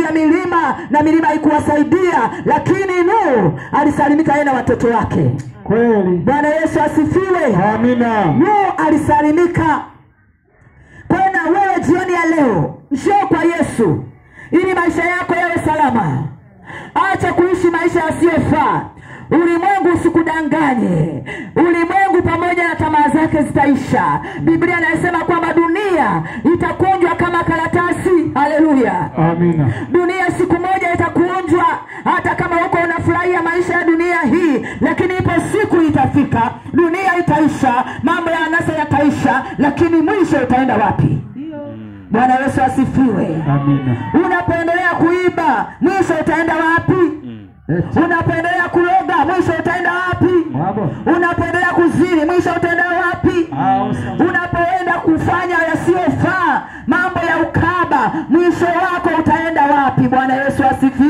ya milima na milima haikuwasaidia, lakini Nuhu alisalimika yeye na watoto wake. Kweli. Bwana Yesu asifiwe. Amina. Nuhu alisalimika. Kwa hiyo na wewe jioni ya leo njoo kwa Yesu ili maisha yako yawe salama. Acha kuishi maisha yasiyofaa. Ulimwengu usikudanganye. Ulimwengu pamoja na tamaa zake zitaisha. Biblia inasema kwamba dunia itakunjwa kama karatasi. Haleluya! Amina. dunia siku moja itakunjwa hata kama huko unafurahia maisha ya dunia hii lakini ipo siku itafika dunia itaisha mambo ya anasa yataisha lakini mwisho utaenda wapi bwana yesu asifiwe Amina. unapoendelea kuiba mwisho utaenda wapi unapoendelea kuloga mwisho utaenda wapi Baba. unapoendelea kuzini mwisho utaenda wapi unapoenda kufanya yasiyofaa mambo ya ukaba mwisho wako utaenda wapi bwana yesu asifiwe